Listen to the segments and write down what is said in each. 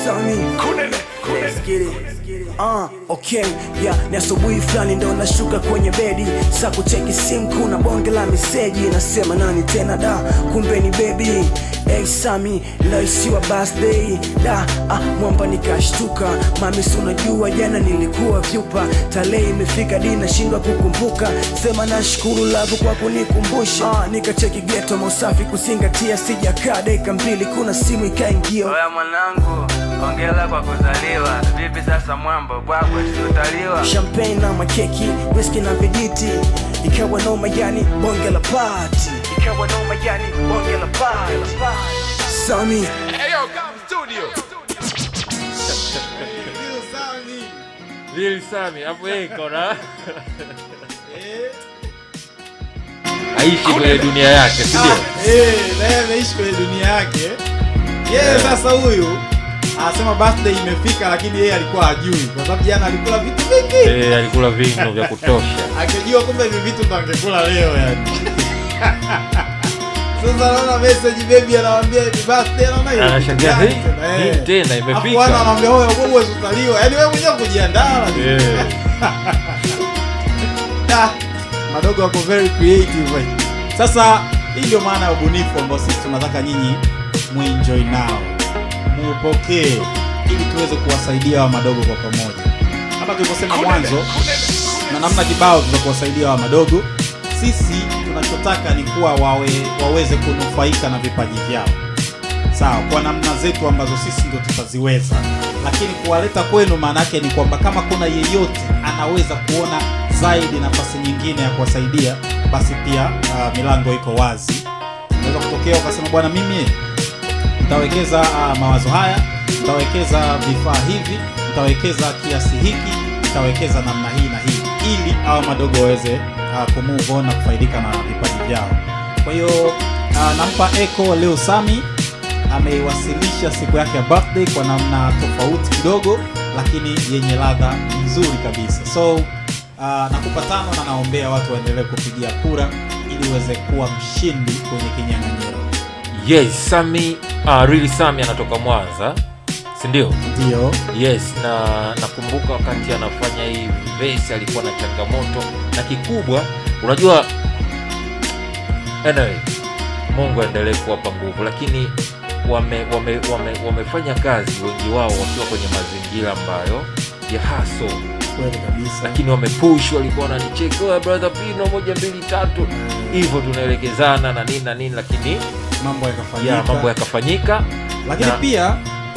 Sami Let's get it. Ah, okay, yeah, ni asubuhi fulani ndo nashuka kwenye bedi sa kucheki simu, kuna bonge la meseji nasema nani tena da, kumbe ni baby Hey Sami, leo isiwa birthday da ah, mwamba nikashtuka, mami si unajua jana nilikuwa vyupa, tarehe imefika di nashindwa kukumbuka, sema nashukuru lavu kwa kunikumbusha. Ah, nikacheki geto mausafi kuzingatia, sijakaa dakika mbili, kuna simu ikaingia Oya mwanangu, ongela kwa kuzaliwa. Vipi sasa mwambo bwako siutaliwa? champagne na makeki whisky na vijiti ikawa noma yani bonge la party ikawa noma yani bonge la party Sami Eyo, come studio. Lil Sami hapo yeye kona aishi kwenye dunia yake, si ndio? Eh, na yeye ameishi kwenye dunia yake yeye sasa huyu anasema birthday imefika lakini yeye alikuwa hajui kwa sababu jana alikula vitu vingi Eh, alikula vingi vya kutosha. angejua kumbe hivi vitu ndo angekula leo yani sasa naona message baby anamwambia happy birthday anaona hiyo Anashangaa, kitu "Hey, gani hii eh. tena imefika." Afu wana anamwambia wewe wewe utaliwa yani wewe mwenyewe kujiandaa lakini Eh, Da, madogo wako very creative eh. sasa hii ndio maana ya ubunifu ambao sisi tunataka nyinyi muenjoy nao muupokee ili tuweze kuwasaidia wa madogo kwa pamoja kama tulivyosema mwanzo na namna kibao za kuwasaidia wa madogo sisi tunachotaka ni kuwa wawe, waweze kunufaika na vipaji vyao sawa kwa namna zetu ambazo sisi ndio tutaziweza lakini kuwaleta kwenu maana yake ni kwamba kama kuna yeyote anaweza kuona zaidi nafasi nyingine ya kuwasaidia basi pia uh, milango iko wazi unaweza kutokea ukasema bwana mimi nitawekeza uh, mawazo haya nitawekeza vifaa hivi nitawekeza kiasi hiki nitawekeza namna hii na hii ili hawa madogo waweze uh, kumove on na kufaidika na vipaji vyao kwa hiyo uh, nampa echo leo sami ameiwasilisha siku yake ya birthday kwa namna tofauti kidogo lakini yenye ladha nzuri kabisa so uh, nakupa tano na naombea watu waendelee kupigia kura ili uweze kuwa mshindi kwenye kinyang'anyiro yes, Sami uh, really Sami anatoka Mwanza, si ndio? ndio Yes, na nakumbuka wakati anafanya hii vesi alikuwa na changamoto na kikubwa, unajua anyway, Mungu aendelee kuwapa nguvu, lakini wame, wame, wame, wamefanya kazi wengi wao wakiwa kwenye mazingira ambayo ya haso, kweli kabisa lakini wamepush, walikuwa wananicheka "Oya, brother Pino, moja mbili tatu, hivyo tunaelekezana na nini na nini, lakini mambo yakafanyika ya mambo yakafanyika. lakini na- pia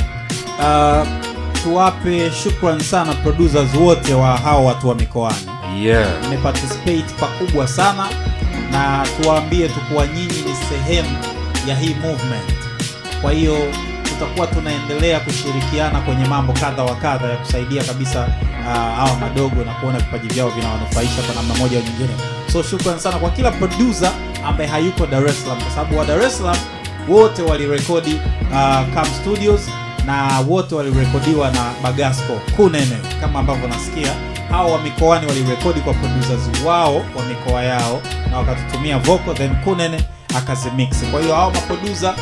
uh, tuwape shukran sana producers wote wa hao watu wa mikoani Yeah. mmeparticipate pakubwa sana na tuwaambie tu kuwa nyinyi ni sehemu ya hii movement kwa hiyo tutakuwa tunaendelea kushirikiana kwenye mambo kadha wa kadha ya kusaidia kabisa uh, hawa madogo na kuona vipaji vyao vinawanufaisha kwa namna moja au nyingine so shukran sana kwa kila producer ambaye hayuko dar es salaam kwa sababu wa dar es salaam wote walirekodi uh, Cam studios na wote walirekodiwa na bagasco kunene kama ambavyo nasikia hao wa mikoani walirekodi kwa producers wao wa mikoa yao na wakatutumia vocal then kunene akazimix kwa hiyo hao maproducer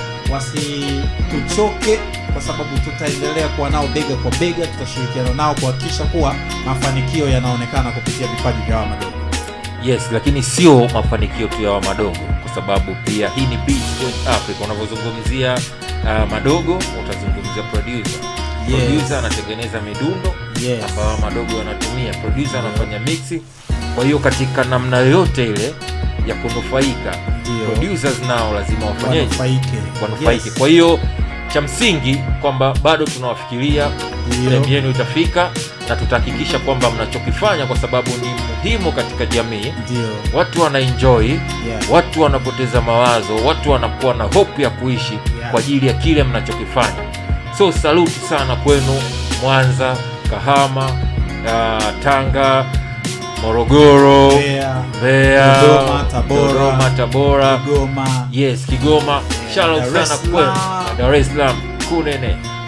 wasituchoke kwa sababu tutaendelea kuwa nao bega kwa bega tutashirikiana nao kuhakikisha kuwa mafanikio yanaonekana kupitia vipaji vya hawa madogo yes lakini sio mafanikio tu ya wa madogo kwa sababu pia hii ni Beach Point Africa unavyozungumzia uh, madogo utazungumzia producer Yes. producer anatengeneza midundo Yes. ambayo madogo yanatumia producer anafanya mixi kwa hiyo katika namna yoyote ile ya kunufaika Ndio. producers nao lazima wafanyeje wanufaike wanufaike Yes. kwa hiyo cha msingi kwamba bado tunawafikiria Ndio. time yenu itafika na tutahakikisha kwamba mnachokifanya kwa sababu ni muhimu katika jamii ndio watu wana enjoy Yeah. watu wanapoteza mawazo watu wanakuwa na hope ya kuishi Yeah. kwa ajili ya kile mnachokifanya so saluti sana kwenu mwanza kahama uh, tanga morogoro Mbeya, mbeya Dodoma, Tabora, Dodoma, tabora Kigoma yes kigoma shout out Dar es sana kwenu Salaam. dar es salaam kunene